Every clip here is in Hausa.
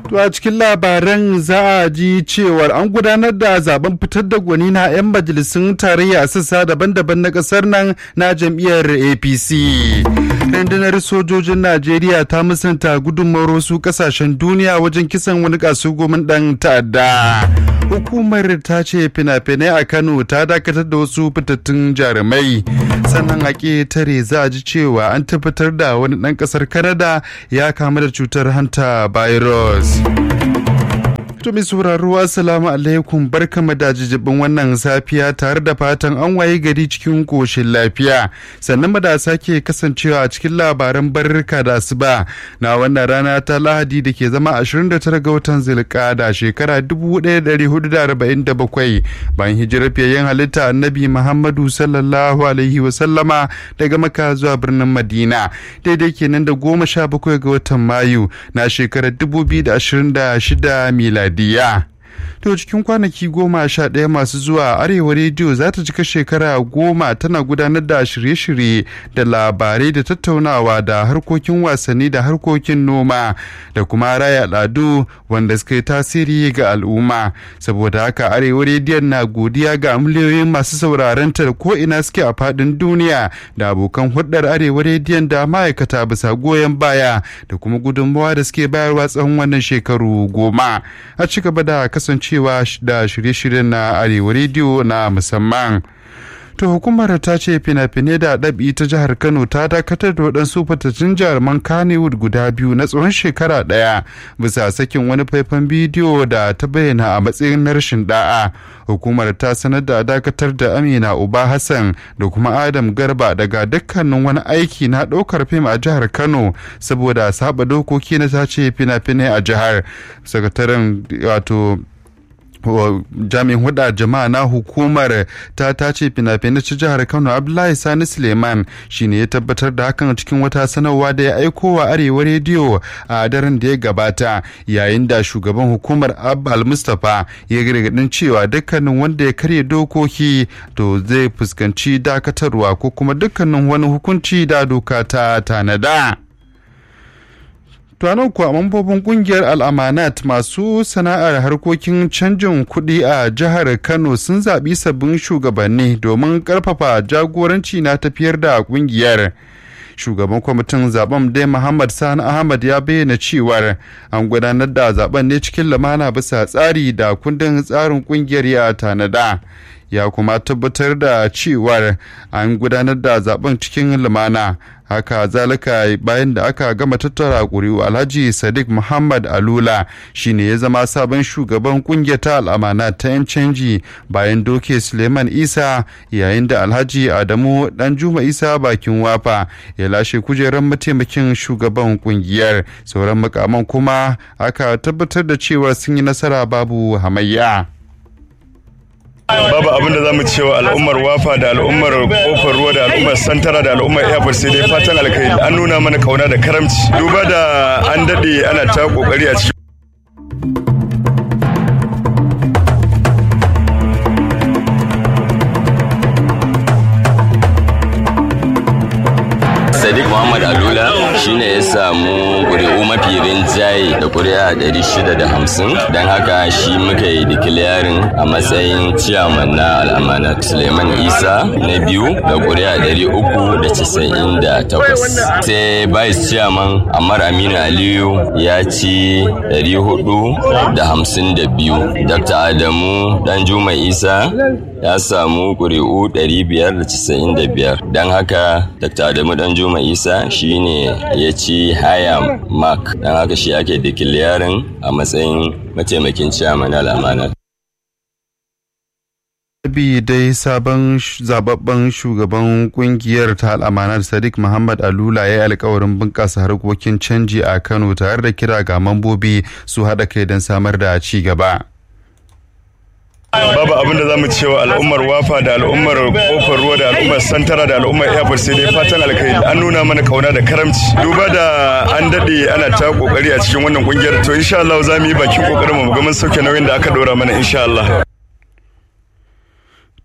To a cikin labaran za a ji cewar an gudanar da zaben fitar da gwani na 'yan majalisun tarayya a sassa daban-daban na kasar nan na jam'iyyar APC. Rundunar sojojin Najeriya ta musanta gudunmawar wasu kasashen duniya wajen kisan wani kasugomin dan ta'adda. Hukumar ta ce fina-finai a Kano ta dakatar da wasu fitattun jarumai. Sannan a tare za a ji cewa an tabbatar da wani ɗan ƙasar Canada ya kamu da cutar hanta virus. To mai sauraro assalamu alaikum barkama da jijibin wannan safiya tare da fatan an waye gari cikin koshin lafiya sannan da sake kasancewa a cikin labaran barrika da asuba na wannan rana ta lahadi da ke zama 29 ga watan zilkada shekara 1447 bayan hijirar fiyayyen halitta annabi muhammadu sallallahu alaihi wasallama daga maka zuwa birnin madina daidai kenan da goma sha bakwai ga watan mayu na shekarar 2026 miladi diya. To cikin kwanaki goma sha ɗaya masu zuwa Arewa Rediyo za ta cika shekara goma tana gudanar da shirye-shirye da labarai da tattaunawa da harkokin wasanni da harkokin noma da kuma raya al'adu wanda suka yi tasiri ga al'umma. Saboda haka Arewa Rediyon na godiya ga miliyoyin masu sauraron ta ko ina suke a faɗin duniya da abokan hulɗar Arewa Rediyon da ma'aikata bisa goyon baya da kuma gudunmawa da suke bayarwa tsawon wannan shekaru goma. A ci gaba da kasance cewa da shirye-shiryen na arewa rediyo na musamman to hukumar ta ce fina-finai da ɗabi ta jihar kano ta dakatar da waɗansu fitattun jaruman kannywood guda biyu na tsawon shekara ɗaya bisa sakin wani faifan bidiyo da ta bayyana a matsayin na rashin da'a hukumar ta sanar da dakatar da amina uba hassan da kuma adam garba daga dukkanin wani aiki na ɗaukar fim a jihar kano saboda saba dokoki na ta ce fina-finai a jihar sakataren wato jami'in huda jama'a na hukumar ta tace fina-finai ta jihar kano abdullahi sani suleiman shine ya tabbatar da hakan cikin wata sanarwa da ya aiko wa arewa rediyo a daren da ya gabata yayin da shugaban hukumar abbal mustapha ya gargadin cewa dukkanin wanda ya karya dokoki to zai fuskanci dakatarwa ko kuma dukkanin wani hukunci da doka ta tanada. tuwanan kuwa mambobin kungiyar al'amanat masu sana'ar harkokin canjin kuɗi a jihar kano sun zaɓi sabbin shugabanni domin ƙarfafa jagoranci na tafiyar da kungiyar shugaban kwamitin zaben dai muhammad sani ahmad ya bayyana cewar an gudanar da zaben ne cikin lamana bisa tsari da kundin tsarin kungiyar ya tanada ya kuma tabbatar da cewar an gudanar da zaben cikin lumana haka zalika bayan da aka gama tattara ƙuri'u alhaji sadiq muhammad alula shine ya zama sabon shugaban kungiyar ta al'amana ta 'yan canji bayan doke suleiman isa yayin da alhaji adamu dan juma isa bakin wafa ya lashe kujerar mataimakin shugaban kungiyar sauran makaman kuma aka tabbatar da cewa sun yi nasara babu hamayya. babu abin da za mu cewa al'ummar wafa da al'ummar kofar ruwa da al'ummar santara da al'ummar airport sai dai fatan alkhairi an nuna mana kauna da karamci duba da an daɗe ana ta kokari a cikin sadiq muhammad alula shine ya samu ƙuri'u mafi rinjaye da ƙuri'a 650 don haka shi muka yi declaring a matsayin ciyaman na al'amanat suleiman isa na biyu da ƙuri'a 398 sai vice chairman amar aminu aliyu ya ci 452 dr adamu danjuma isa ya samu ƙuri'u 595 don haka dr adamu danjuma isa shine ya ci haya mark don haka shi ake declaring a matsayin mataimakin ciyaman al'amana bi dai sabon zababben shugaban kungiyar ta al'amanar sadiq muhammad alula ya yi alkawarin bunƙasa harkokin canji a kano tare da kira ga mambobi su haɗa kai don samar da ci gaba babu abin da za mu cewa al'ummar wafa da al'ummar kofar ruwa da al'ummar santara da al'ummar airport sai dai fatan alkhairi an nuna mana kauna da karamci duba da an daɗe ana ta kokari a cikin wannan kungiyar to insha Allah za mu yi bakin kokarin mu ga mun sauke nauyin da aka dora mana insha Allah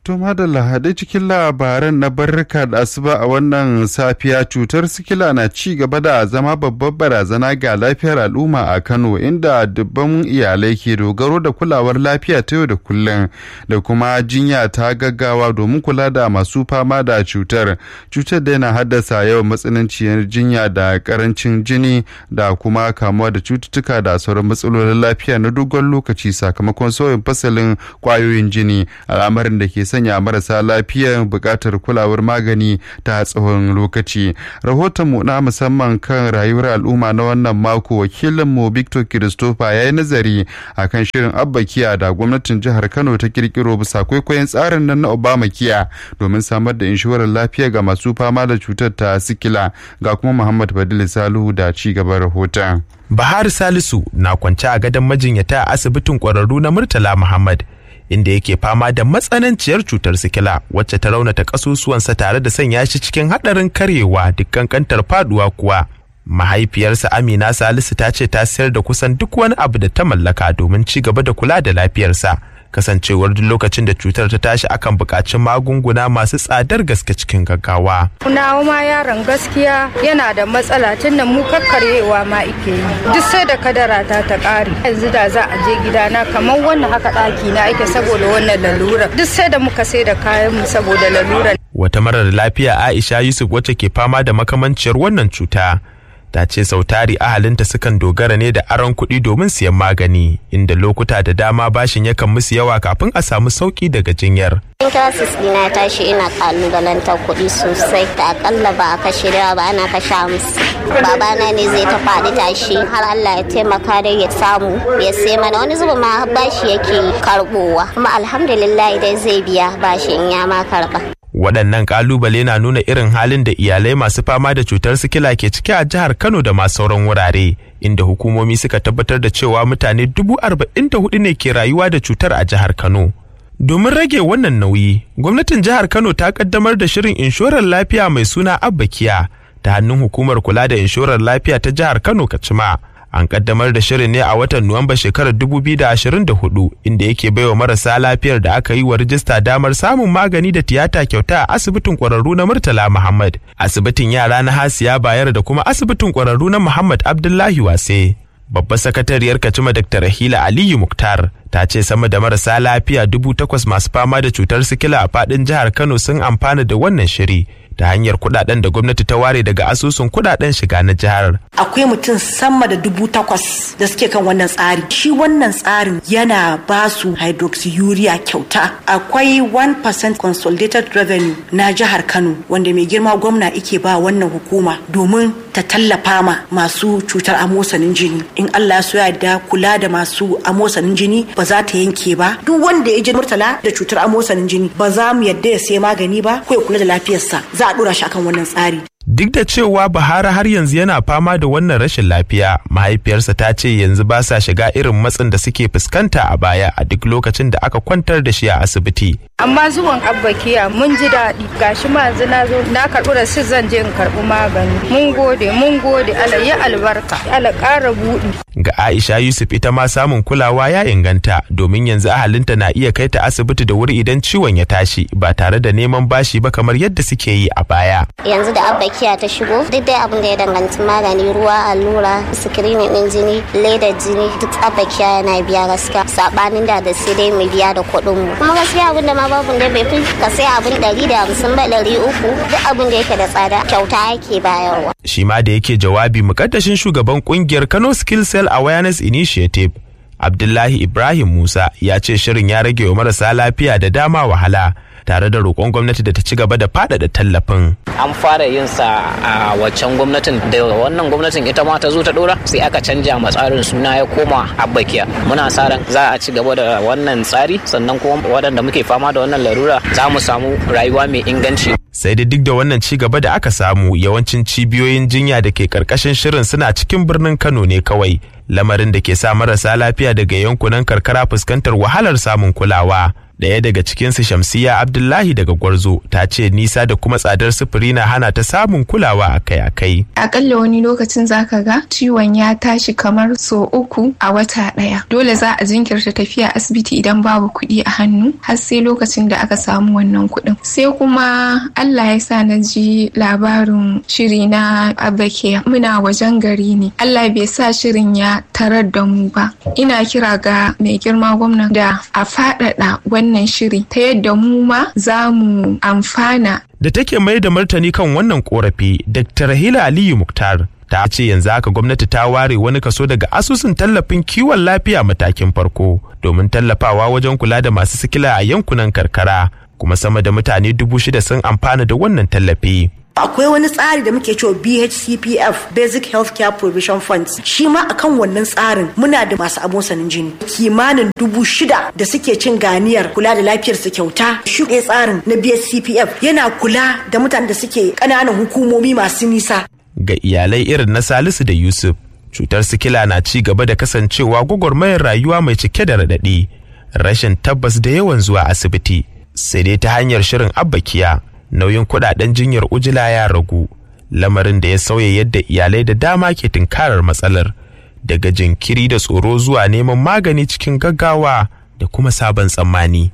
To madalla haɗe cikin labaran na barka da asuba a wannan safiya cutar sikila na ci gaba da zama babbar barazana ga lafiyar al'umma a Kano inda dubban iyalai ke dogaro da kulawar lafiya ta yau da kullum da kuma jinya ta gaggawa domin kula da masu fama da cutar. Cutar da yana haddasa yawan matsananciyar jinya da karancin jini da kuma kamuwa da cututtuka da sauran matsalolin lafiya na dogon lokaci sakamakon sauyin fasalin kwayoyin jini al'amarin da ke sanya marasa lafiya buƙatar kulawar magani ta tsawon lokaci rahotonmu na musamman kan rayuwar al'umma na wannan mako wakilinmu victor christopher ya yi nazari a kan shirin abba kiya da gwamnatin jihar kano ta kirkiro bisa kwaikwayon tsarin nan na obama kiya domin samar da inshorar lafiya ga masu fama da cutar ta sikila ga kuma muhammad badil salihu da ci gaban rahoton bahar salisu na kwance a gadon majinyata a asibitin kwararru na murtala muhammad inda yake fama da matsananciyar cutar sikila wacce ta raunata kasusuwansa tare da sanya shi cikin haɗarin karyewa dukkan kantar faduwa kuwa mahaifiyarsa amina salisu ta ce ta sayar da kusan duk wani abu da ta mallaka domin ci gaba da kula da lafiyarsa kasancewar duk lokacin da cutar ta tashi akan buƙaci magunguna masu tsadar gaske cikin gaggawa. Nawa ma yaron gaskiya yana da matsala tun da mu kakkaryewa ma ike yi. Duk sai da kadara ta ta ƙare. Yanzu da za a je gidana kamar wannan haka ɗaki na ake saboda wannan lalura. Duk sai da muka sai da kayan mu saboda lalura. Wata marar lafiya Aisha Yusuf wacce ke fama da makamanciyar wannan cuta. ta ce sautari ahalinta sukan dogara ne da aron kuɗi domin siyan magani inda lokuta da dama bashin yakan musu yawa kafin a samu sauki daga jinyar. Intasis ɗina tashi ina kalubalantar kuɗi sosai da akalla ba a kashe da ba ana kashe musu. Babana ne zai ta faɗi tashi har Allah ya taimaka da ya samu ya sai mana wani zuba ma bashi yake karɓowa kuma alhamdulillah dai zai biya bashin ya ma karɓa. waɗannan ƙalubale na nuna irin halin da iyalai masu fama da cutar sikila ke ciki a jihar kano da ma sauran wurare inda hukumomi suka tabbatar da cewa mutane dubu arba'in da hudu ne ke rayuwa da cutar a jihar kano domin rage wannan nauyi gwamnatin jihar kano ta kaddamar da shirin inshorar lafiya mai suna abbakiya ta hannun hukumar kula da inshorar lafiya ta jihar kano kacima an kaddamar da shirin ne a watan Nuwamba shekarar 2024 inda yake baiwa marasa lafiyar da aka yi wa rijista damar samun magani da tiyata kyauta a asibitin kwararru na Murtala Muhammad, asibitin yara na Hasiya Bayar da kuma asibitin kwararru na Muhammad Abdullahi Wase. Babbar sakatariyar Kacima Dr. Rahila Aliyu Muktar ta ce sama da marasa lafiya dubu takwas masu fama da cutar sikila a faɗin jihar Kano sun amfana da wannan shiri. ta hanyar kudaden da gwamnati ta ware daga asusun kudaden shiga na jihar. Akwai mutum sama da dubu takwas da suke kan wannan tsari. Shi wannan tsarin yana ba su hydroxyurea kyauta. Akwai 1% consolidated revenue na jihar Kano wanda mai girma gwamna ike ba wannan hukuma domin ta tallafa ma masu cutar amosanin jini. In Allah so ya da kula da masu amosanin jini ba za ta yanke ba. Duk wanda ya je murtala da cutar amosanin jini ba za mu yadda ya sai magani ba ko ya kula da lafiyarsa. za a dora shi akan wannan tsari. Duk da cewa Bahara har yanzu yana fama da wannan rashin lafiya, mahaifiyarsa ta ce yanzu ba sa shiga irin matsin da suke fuskanta a baya a duk lokacin da aka kwantar da shi a asibiti. Amma zuwan abbakiya mun ji daɗi gashi ma yanzu na zo na karɓi rasit zan je in karɓi magani. Mun gode mun gode ala ya albarka ala ƙara buɗi. Ga Aisha Yusuf ita ma samun kulawa ya inganta domin yanzu ahalinta na iya kai ta asibiti da wuri idan ciwon ya tashi ba tare da neman bashi ba kamar yadda suke yi a baya. Yanzu da abbakiya ta shigo duk dai abin da ya danganci magani ruwa allura sikirinin din jini ledar jini duk abbakiya yana biya gaskiya sabanin da da sai dai mu biya da kuɗin mu. Kuma gaskiya abin da ma babu da bai fi ka sai abin ɗari da hamsin ba ɗari uku duk abin da yake da tsada kyauta yake bayarwa. Shi ma da yake jawabi mukaddashin shugaban kungiyar Kano Skill Cell Awareness Initiative Abdullahi Ibrahim Musa ya ce shirin ya rage wa marasa lafiya da dama wahala tare da roƙon gwamnati da ta ci gaba da faɗaɗa tallafin. An fara yin sa a waccan gwamnatin da wannan gwamnatin ita ma ta zo ta ɗora sai aka canja ma tsarin suna ya koma abbakiya. Muna sa ran za a ci gaba da wannan tsari sannan kuma waɗanda muke fama da wannan larura za mu samu rayuwa mai inganci. sai dai duk da wannan ci gaba da aka samu yawancin cibiyoyin jinya da ke karkashin shirin suna cikin birnin kano ne kawai lamarin da ke sa marasa lafiya daga yankunan karkara fuskantar wahalar samun kulawa Ɗaya daga cikinsu Shamsiya Abdullahi daga Gwarzo ta ce nisa da kuma tsadar sufuri na hana ta samun kulawa akai-akai. Akalla wani lokacin zaka ga ciwon ya tashi kamar so uku a wata ɗaya. Dole za a jinkirta tafiya asibiti idan babu kuɗi a hannu har sai lokacin da aka samu wannan kuɗin. Sai kuma Allah ya sa na ji labarin shiri na Abakiya. Muna wajen gari ne. Allah bai sa shirin ya tarar da mu ba. Ina kira ga mai girma gwamna da a faɗaɗa wannan shiri ta yadda mu ma za mu amfana. Da take mai da martani kan wannan korafi, Dr. Rahila Aliyu Muktar ta ce yanzu haka gwamnati ta ware wani kaso daga asusun tallafin kiwon lafiya matakin farko domin tallafawa wajen kula da masu sikila a yankunan karkara kuma sama da mutane dubu shida sun amfana da wannan tallafi. akwai wani tsari da muke cewa BHCPF Basic Healthcare Provision Funds shi ma akan wannan tsarin muna da masu abosanin jini kimanin dubu shida da suke cin ganiyar kula da lafiyar su kyauta shi tsarin na BHCPF yana kula da mutanen da suke ƙananan hukumomi masu nisa ga iyalai irin na Salisu da Yusuf cutar sikila na ci gaba da kasancewa gwagwarmayar rayuwa mai cike da raɗaɗi rashin tabbas da yawan zuwa asibiti sai dai ta hanyar shirin abbakiya nauyin kudaden jinyar ujila ya ragu lamarin da ya sauya yadda iyalai da dama ke tunkarar matsalar daga jinkiri da tsoro zuwa neman magani cikin gaggawa da kuma sabon tsammani.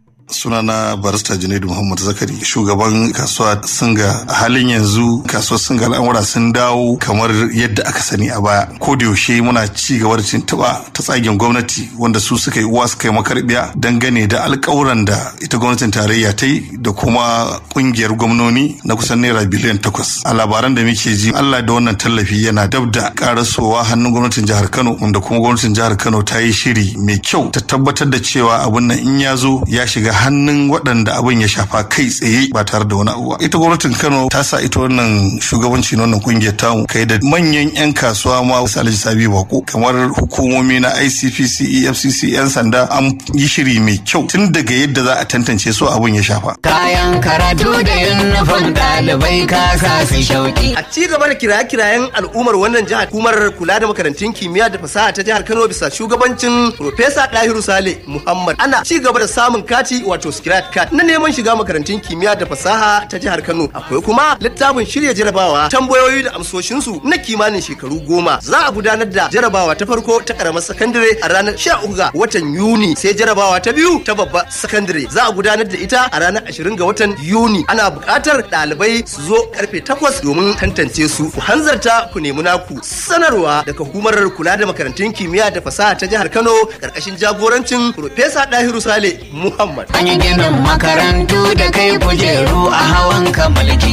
sunana barista junaidu muhammad zakari shugaban kasuwa singa a halin yanzu kasuwar singa al'amura sun dawo kamar yadda aka sani a baya ko da yaushe muna ci gaba da tuntuɓa ta tsagen gwamnati wanda su suka yi uwa suka yi makarbiya dangane da alƙawuran da ita gwamnatin tarayya ta yi da kuma ƙungiyar gwamnoni na kusan naira biliyan takwas a labaran da muke ji allah da wannan tallafi yana dab da karasowa hannun gwamnatin jihar kano wanda kuma gwamnatin jihar kano ta yi shiri mai kyau ta tabbatar da cewa abun nan in ya zo ya shiga hannun waɗanda abin ya shafa kai tsaye ba tare da wani abu ita gwamnatin kano ta sa ita wannan shugabanci na wannan kungiyar tamu kai da manyan yan kasuwa ma wasu alhaji sabi bako kamar hukumomi na icpc efcc yan sanda an yi shiri mai kyau tun daga yadda za a tantance su abin ya shafa kayan karatu da yunifom ɗalibai kasa su shauki a ci gaba da kiraye-kirayen al'ummar wannan jihar hukumar kula da makarantun kimiyya da fasaha ta jihar kano bisa shugabancin Profesa Dahiru Sale Muhammad ana ci gaba da samun kati wato scratch card na neman shiga makarantun kimiyya da fasaha ta jihar Kano akwai kuma littafin shirya jarabawa tambayoyi da amsoshinsu na kimanin shekaru goma za a gudanar da jarabawa ta farko ta karamar sakandare a ranar 13 ga watan Yuni sai jarabawa ta biyu ta babbar sakandare za a gudanar da ita a ranar 20 ga watan Yuni ana buƙatar ɗalibai su zo karfe 8 domin tantance su ku hanzarta ku nemi naku sanarwa daga hukumar kula da makarantun kimiyya da fasaha ta jihar Kano karkashin jagorancin Profesa Dahiru Sale Muhammad. An yi ginin makarantu da kai kujeru a hawan kamalki.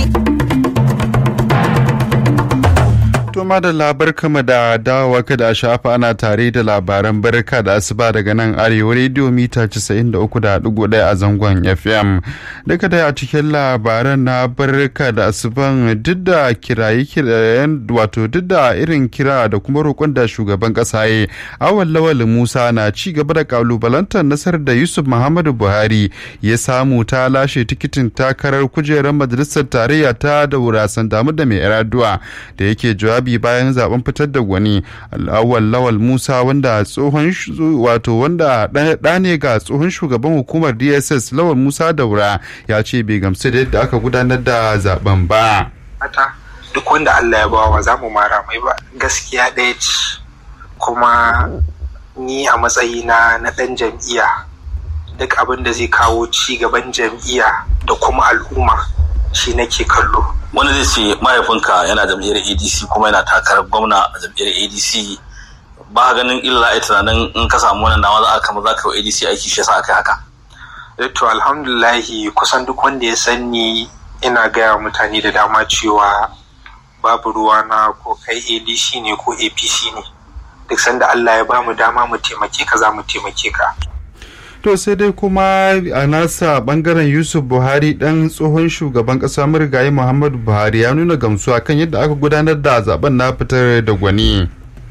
To madalla barkama da dawowa kada a shafa ana tare da labaran barka da asuba daga nan arewa rediyo mita 93.1 a zangon FM. Daga da a cikin labaran na barka da asuban duk da kiraye kirayen wato duk da irin kira da kuma roƙon da shugaban ƙasa ya awal lawal Musa na ci gaba da kalubalantar nasarar da Yusuf Muhammadu Buhari ya samu ta lashe tikitin takarar kujerar majalisar tarayya ta da wurasan damu da mai iraduwa da yake jawabi jawabi bayan zaben fitar da gwani al'awal lawal musa wanda tsohon wato wanda ɗa ne ga tsohon shugaban hukumar dss lawal musa daura ya ce bai gamsu da yadda aka gudanar da zaben ba duk wanda allah ya bawa za mu mara mai ba gaskiya ɗaya ce kuma ni a matsayina na ɗan jam'iyya duk abin da zai kawo ci gaban jam'iyya da kuma al'umma shi nake kallo wani zai ce mahaifinka yana jam'iyyar adc kuma yana takarar gwamna a jam'iyyar adc ba ganin illa a tunanin in ka samu wannan dama za a kama za ka yi adc aiki shi yasa aka haka to alhamdulahi kusan duk wanda ya sani ina gaya mutane da dama cewa babu ruwa na ko kai adc ne ko apc ne duk sanda allah ya ba mu dama mu taimake ka za mu taimake ka to sai dai kuma a nasa bangaren yusuf buhari dan tsohon shugaban kasa murgaye muhammadu buhari ya nuna gamsuwa kan yadda aka gudanar da zaben na fitar da gwani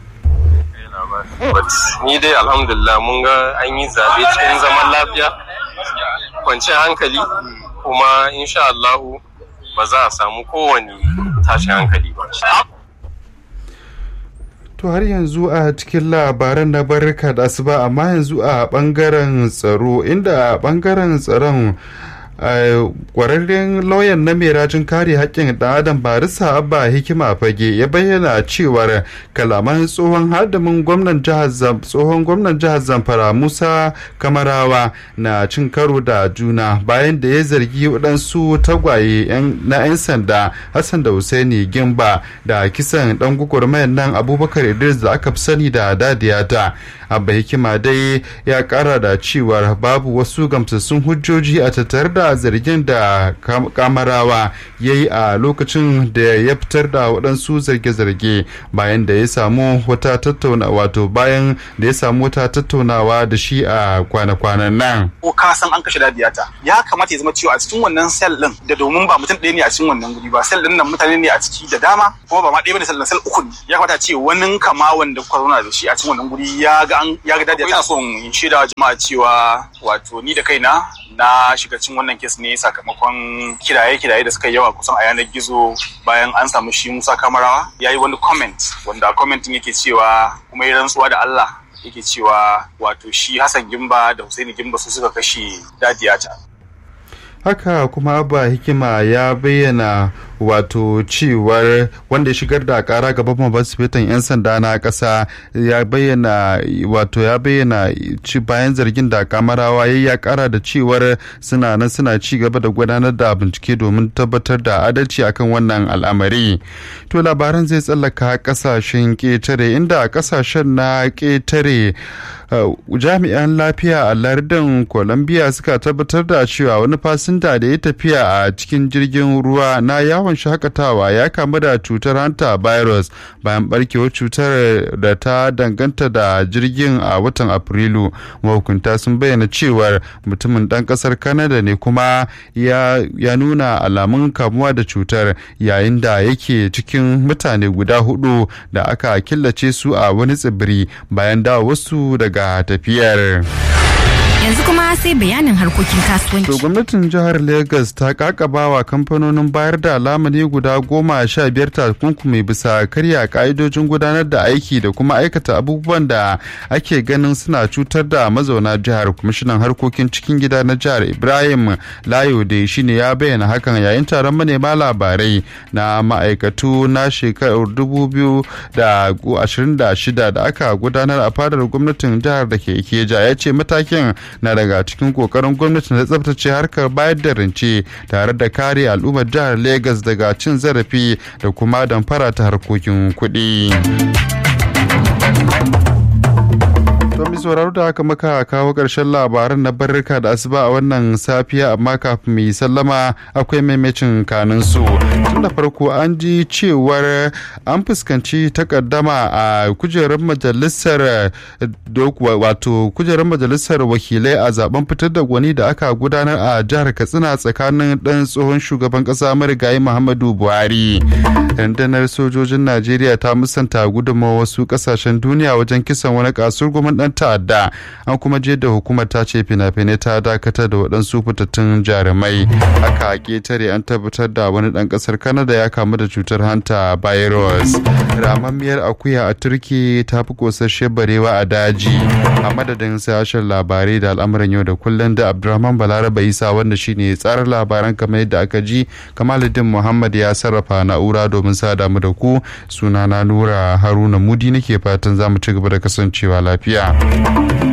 ni dai alhamdulillah mun ga an yi zabe cikin zaman lafiya kwanciyar hankali kuma insha Allahu ba za a samu kowane tashin hankali ba To har yanzu a cikin labaran na barka da asuba amma yanzu a bangaren tsaro inda a bangaren tsaron kwararren lauyan na mai rajin kare haƙƙin ɗan adam barisa abba hikima fage ya bayyana cewar kalaman tsohon hadamin gwamnan jihar tsohon gwamnan jihar zamfara musa kamarawa na cin karo da juna bayan da ya zargi waɗansu tagwaye na 'yan sanda hassan da husaini gimba da kisan ɗan gwagwarmayar nan abubakar idris da aka fi sani da dadiyata abba hikima dai ya ƙara da cewar babu wasu gamsassun hujjoji a tattare da zargin da kamarawa ya yi a lokacin da ya fitar da waɗansu zarge-zarge bayan da ya samu wata tattauna wato bayan da ya samu wata tattaunawa da shi a kwana-kwanan nan. Ko ka san an kashe dadiyata ya kamata ya zama cewa a cikin wannan sel din da domin ba mutum ɗaya ne a cikin wannan guri ba sel din nan mutane ne a ciki da dama kuma ba ma ɗaya bane sel na sel uku ne ya kamata ce wani kama wanda kuka zauna da shi a cikin wannan guri ya ga an ya ga dadiyata. Ina son in shaida jama'a cewa wato ni da kaina na shiga cikin wannan kes ne sakamakon kiraye-kiraye da suka yawa kusan a yanar gizo bayan an samu shi Musa Kamarawa ya yi wani comment wanda commentin yake cewa kuma ya rantsuwa da Allah yake cewa wato shi Hassan Gimba da Hussaini Gimba su suka kashe dadiyata. haka kuma abba hikima ya bayyana wato cewar wanda ya shigar da kara gaban mabasifitan 'yan sanda na kasa ya bayyana wato ya bayyana ci bayan zargin da kamarawa ya ya kara da cewar suna nan suna ci gaba da gudanar da bincike domin tabbatar da adalci akan wannan al'amari to labaran zai tsallaka kasashen ketare inda kasashen na ketare jami'an lafiya a lardin colombia suka tabbatar da cewa wani fasinta da ya tafiya a cikin jirgin ruwa na yawon shakatawa ya kamu da cutar hanta virus bayan barkewar cutar da ta danganta da jirgin a watan afrilu mahukunta sun bayyana cewar mutumin dan kasar canada ne kuma ya nuna alamun kamuwa da cutar yayin da yake cikin mutane guda hudu da aka killace su a wani tsibiri bayan da wasu daga tafiyar. yanzu kuma sai bayanin harkokin kasuwanci. To gwamnatin jihar Legas ta kakaba wa kamfanonin bayar da lamuni guda goma sha biyar takunkumi bisa karya ka'idojin gudanar da aiki da kuma aikata abubuwan da ake ganin suna cutar da mazauna jihar kwamishinan harkokin cikin gida na jihar Ibrahim Layo da shine ya bayyana hakan yayin taron manema labarai na ma'aikatu na shekarar dubu biyu da ashirin da shida da aka gudanar a fadar gwamnatin jihar da ke Ikeja ya ce matakin na daga cikin kokarin gwamnati na tsabtace harkar bayar da rance tare da kare al'ummar jihar Legas daga cin zarafi da kuma damfara ta harkokin kuɗi. To mi sauraro da haka muka kawo ƙarshen labaran na barrika da asuba a wannan safiya amma kafin mu yi sallama akwai maimacin kanin su. Tun da farko an ji cewar an fuskanci takaddama a kujerar majalisar wato kujerar majalisar wakilai a zaben fitar da gwani da aka gudanar a jihar Katsina tsakanin ɗan tsohon shugaban ƙasa marigayi Muhammadu Buhari. Rundunar sojojin Najeriya ta musanta gudunmawa wasu ƙasashen duniya wajen kisan wani kasuwar gwamnati dan ta'adda an kuma je da hukumar ta ce fina-finai ta dakatar da waɗansu fitattun jarumai haka a ketare an tabbatar da wani ɗan ƙasar kanada ya kamu da cutar hanta virus ramammiyar akuya a turki ta fi kosasshe barewa a daji a madadin sashen labarai da al'amuran yau da kullum da abdulrahman balaraba isa wanda shine tsarin labaran kamar yadda aka ji kamaluddin muhammad ya sarrafa na'ura domin sada mu da ku sunana nura haruna mudi nake fatan za mu ci gaba da kasancewa lafiya